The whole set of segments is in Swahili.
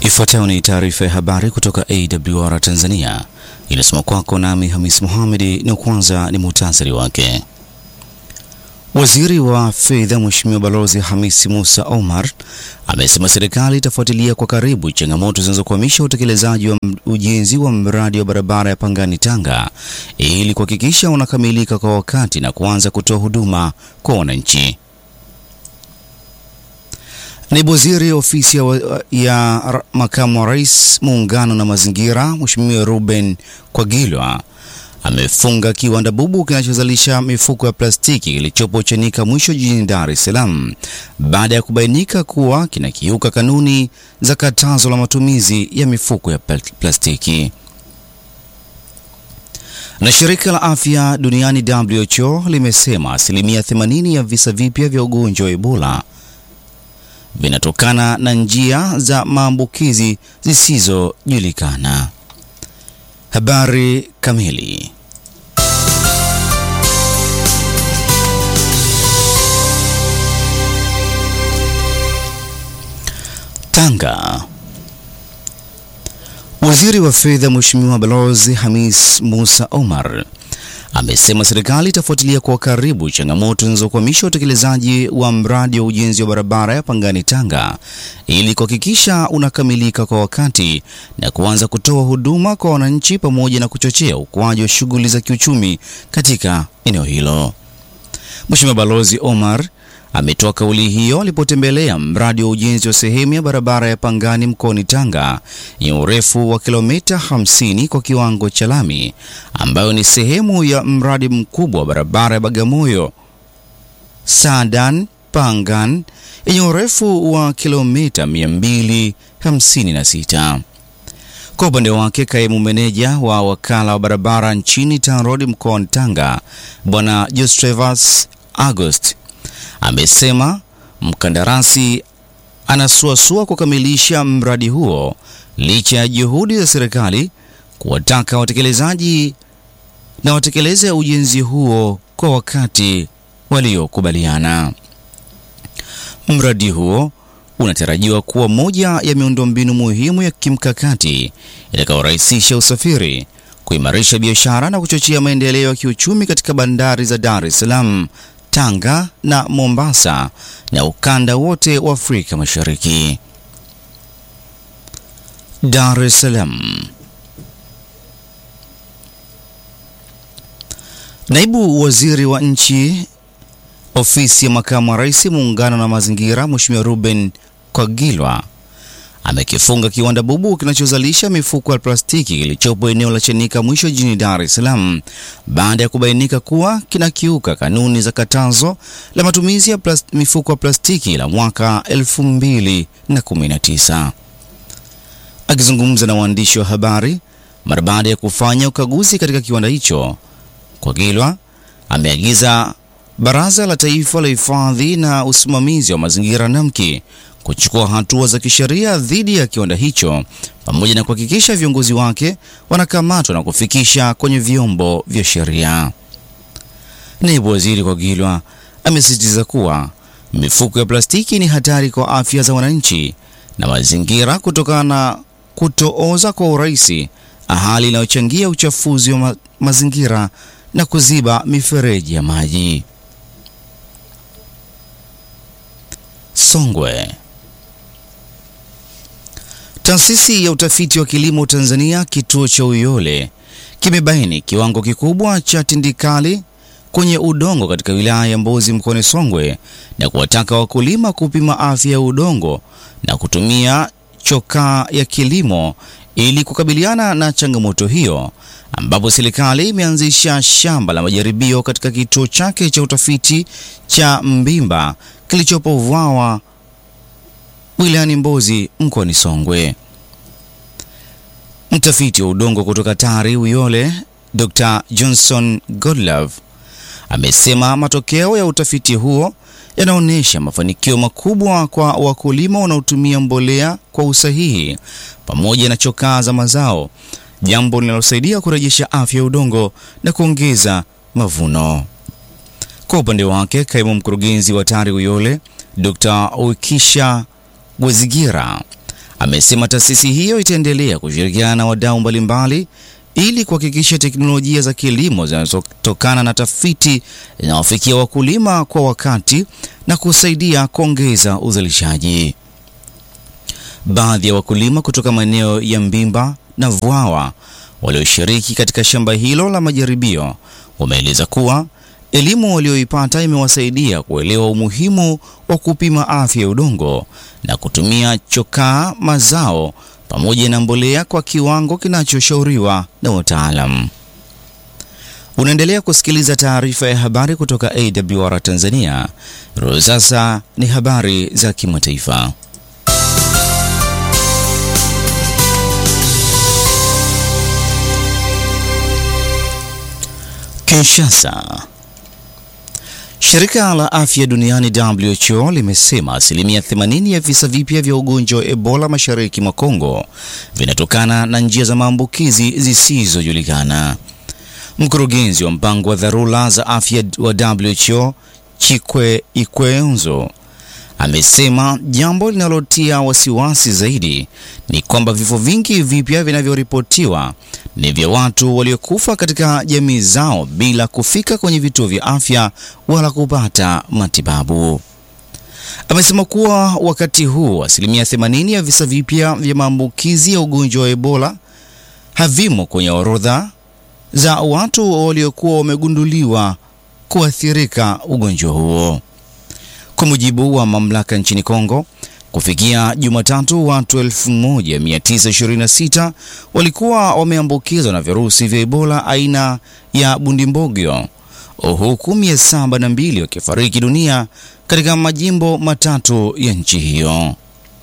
Ifuatayo ni taarifa ya habari kutoka AWR Tanzania, inasoma kwako nami Hamis Mohamedi, na kwanza ni muhtasari wake. Waziri wa Fedha Mheshimiwa Balozi Hamisi Musa Omar amesema serikali itafuatilia kwa karibu changamoto zinazokwamisha utekelezaji wa ujenzi wa mradi wa barabara ya Pangani Tanga ili kuhakikisha unakamilika kwa wakati na kuanza kutoa huduma kwa wananchi. Naibu Waziri Ofisi ya, ya Makamu wa Rais Muungano na Mazingira Mheshimiwa Ruben Kwagilwa amefunga kiwanda bubu kinachozalisha mifuko ya plastiki kilichopo Chanika Mwisho jijini Dar es Salaam baada ya kubainika kuwa kinakiuka kanuni za katazo la matumizi ya mifuko ya plastiki. Na shirika la afya duniani WHO limesema asilimia 80 ya visa vipya vya ugonjwa wa Ebola vinatokana na njia za maambukizi zisizojulikana. Habari kamili. Tanga. Waziri wa Fedha Mheshimiwa Balozi Hamis Musa Omar amesema serikali itafuatilia kwa karibu changamoto zinazokwamisha utekelezaji wa mradi wa ujenzi wa barabara ya Pangani Tanga ili kuhakikisha unakamilika kwa wakati na kuanza kutoa huduma kwa wananchi pamoja na kuchochea ukuaji wa shughuli za kiuchumi katika eneo hilo. Mheshimiwa Balozi Omar ametoa kauli hiyo alipotembelea mradi wa ujenzi wa sehemu ya barabara ya Pangani mkoani Tanga yenye urefu wa kilomita 50 kwa kiwango cha lami ambayo ni sehemu ya mradi mkubwa wa barabara ya Bagamoyo Sadan Pangan yenye urefu wa kilomita 256. Kwa upande wake, kaimu meneja wa wakala wa barabara nchini TANROADS mkoani Tanga Bwana Jostrevas August amesema mkandarasi anasuasua kukamilisha mradi huo licha ya juhudi za serikali kuwataka watekelezaji na watekeleze ujenzi huo kwa wakati waliokubaliana. Mradi huo unatarajiwa kuwa moja ya miundombinu muhimu ya kimkakati itakayorahisisha usafiri, kuimarisha biashara na kuchochea maendeleo ya kiuchumi katika bandari za Dar es Salaam, Tanga na Mombasa na ukanda wote wa Afrika Mashariki. Dar es Salaam. Naibu Waziri wa Nchi, Ofisi ya Makamu wa Rais, Muungano na Mazingira, Mheshimiwa Ruben Kwagilwa amekifunga kiwanda bubu kinachozalisha mifuko ya plastiki kilichopo eneo la Chanika Mwisho jijini Dar es Salaam baada ya kubainika kuwa kinakiuka kanuni za katazo la matumizi ya mifuko ya plastiki la mwaka 2019. Akizungumza na waandishi wa habari mara baada ya kufanya ukaguzi katika kiwanda hicho, Kwagilwa ameagiza Baraza la Taifa la Hifadhi na Usimamizi wa Mazingira NAMKI kuchukua hatua za kisheria dhidi ya kiwanda hicho pamoja na kuhakikisha viongozi wake wanakamatwa na kufikisha kwenye vyombo vya sheria. Naibu Waziri Kwagilwa amesisitiza kuwa mifuko ya plastiki ni hatari kwa afya za wananchi na mazingira kutokana na kutooza kwa urahisi, hali inayochangia uchafuzi wa ma mazingira na kuziba mifereji ya maji. Songwe. Taasisi ya utafiti wa kilimo Tanzania kituo cha Uyole kimebaini kiwango kikubwa cha tindikali kwenye udongo katika wilaya ya Mbozi mkoani Songwe na kuwataka wakulima kupima afya ya udongo na kutumia chokaa ya kilimo ili kukabiliana na changamoto hiyo, ambapo serikali imeanzisha shamba la majaribio katika kituo chake cha utafiti cha Mbimba kilichopo Vwawa wilayani Mbozi mkoani Songwe. Mtafiti wa udongo kutoka TARI Uyole, Dr. Johnson Godlove amesema matokeo ya utafiti huo yanaonyesha mafanikio makubwa kwa wakulima wanaotumia mbolea kwa usahihi pamoja na chokaa za mazao, jambo linalosaidia kurejesha afya ya udongo na kuongeza mavuno. Kwa upande wake, kaimu mkurugenzi wa TARI Uyole, Dr. Ukisha Gwezigira amesema taasisi hiyo itaendelea kushirikiana na wadau mbalimbali ili kuhakikisha teknolojia za kilimo zinazotokana na tafiti zinawafikia wakulima kwa wakati na kusaidia kuongeza uzalishaji. Baadhi ya wakulima kutoka maeneo ya Mbimba na Vwawa walioshiriki katika shamba hilo la majaribio wameeleza kuwa elimu walioipata imewasaidia kuelewa umuhimu wa kupima afya ya udongo na kutumia chokaa mazao pamoja na mbolea kwa kiwango kinachoshauriwa na wataalam. Unaendelea kusikiliza taarifa ya habari kutoka AWR Tanzania. Sasa ni habari za kimataifa. Kinshasa. Shirika la Afya Duniani WHO limesema asilimia 80 ya visa vipya vya ugonjwa wa Ebola mashariki mwa Kongo vinatokana na njia za maambukizi zisizojulikana. Mkurugenzi wa mpango wa dharura za afya wa WHO Chikwe Ikwenzo amesema jambo linalotia wasiwasi zaidi ni kwamba vifo vingi vipya vinavyoripotiwa ni vya watu waliokufa katika jamii zao bila kufika kwenye vituo vya afya wala kupata matibabu. Amesema kuwa wakati huu asilimia 80 ya visa vipya vya maambukizi ya ugonjwa wa Ebola havimo kwenye orodha za watu waliokuwa wamegunduliwa kuathirika ugonjwa huo. Kwa mujibu wa mamlaka nchini Kongo, kufikia Jumatatu, watu 1926 walikuwa wameambukizwa na virusi vya Ebola aina ya Bundimbogyo, huku 702 wakifariki dunia katika majimbo matatu ya nchi hiyo.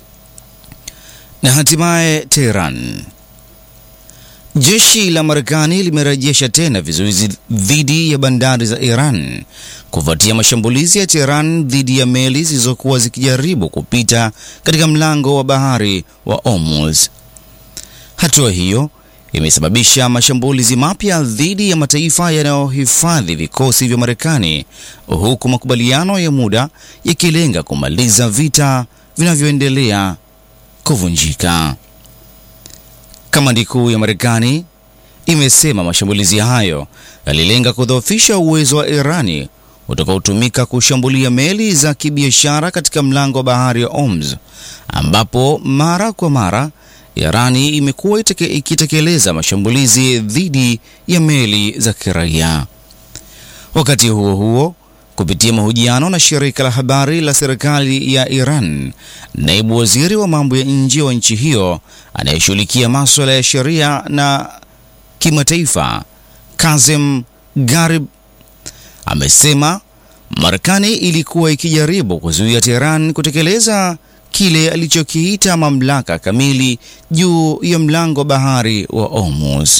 Na hatimaye Tehran. Jeshi la Marekani limerejesha tena vizuizi dhidi ya bandari za Iran kufuatia mashambulizi ya Tehran dhidi ya meli zilizokuwa zikijaribu kupita katika mlango wa bahari wa Hormuz. Hatua hiyo imesababisha mashambulizi mapya dhidi ya mataifa yanayohifadhi vikosi vya Marekani, huku makubaliano ya muda yakilenga kumaliza vita vinavyoendelea kuvunjika. Kamandi kuu ya Marekani imesema mashambulizi hayo yalilenga kudhoofisha uwezo wa Irani utakaotumika kushambulia meli za kibiashara katika mlango wa bahari ya Hormuz, ambapo mara kwa mara Irani imekuwa ikitekeleza mashambulizi dhidi ya meli za kiraia. Wakati huo huo, kupitia mahojiano na shirika la habari la serikali ya Iran, naibu waziri wa mambo ya nje wa nchi hiyo anayeshughulikia masuala ya sheria na kimataifa, Kazem Garib, amesema Marekani ilikuwa ikijaribu kuzuia Tehran kutekeleza kile alichokiita mamlaka kamili juu ya mlango wa bahari wa Hormuz.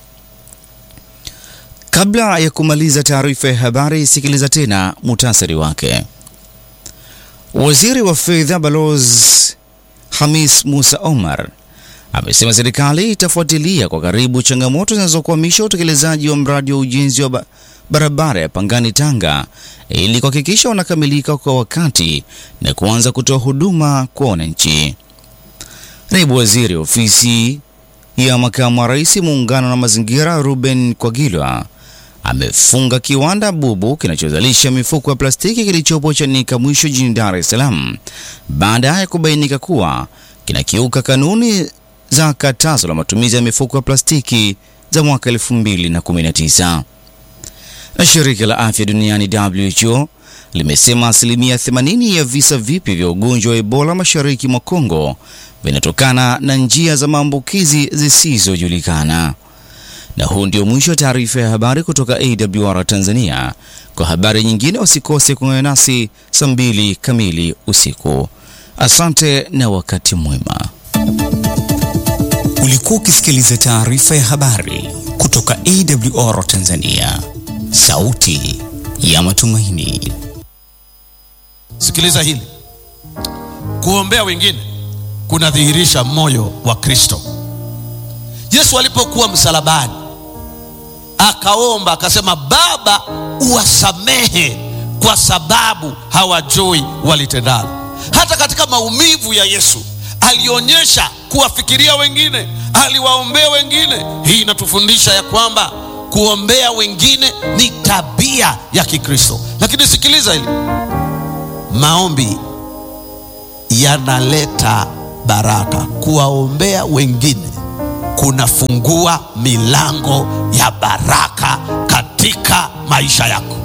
Kabla ya kumaliza taarifa ya habari, sikiliza tena muhtasari wake. Waziri wa fedha Balozi Hamis Musa Omar amesema serikali itafuatilia kwa karibu changamoto zinazokwamisha utekelezaji wa mradi wa ujenzi wa ba barabara ya Pangani Tanga ili kuhakikisha unakamilika kwa wakati na kuanza kutoa huduma kwa wananchi. Naibu waziri ofisi ya makamu wa rais muungano na mazingira Ruben Kwagilwa amefunga kiwanda bubu kinachozalisha mifuko ya plastiki kilichopo Chanika Mwisho jijini Dar es Salaam baada ya kubainika kuwa kinakiuka kanuni za katazo la matumizi ya mifuko ya plastiki za mwaka 2019. Na shirika la afya duniani WHO limesema asilimia 80 ya visa vipya vya ugonjwa wa Ebola mashariki mwa Kongo vinatokana na njia za maambukizi zisizojulikana. Na huu ndio mwisho wa taarifa ya habari kutoka AWR Tanzania. Kwa habari nyingine, usikose kuungana nasi saa mbili kamili usiku. Asante na wakati mwema. Ulikuwa ukisikiliza taarifa ya habari kutoka AWR Tanzania, sauti ya matumaini. Sikiliza hili, kuombea wengine kunadhihirisha moyo wa Kristo. Yesu alipokuwa msalabani akaomba akasema, Baba, uwasamehe kwa sababu hawajui walitendalo. Hata katika maumivu ya Yesu alionyesha kuwafikiria wengine, aliwaombea wengine. Hii inatufundisha ya kwamba kuombea wengine ni tabia ya Kikristo. Lakini sikiliza hili, maombi yanaleta baraka. Kuwaombea wengine kunafungua milango ya baraka katika maisha yako.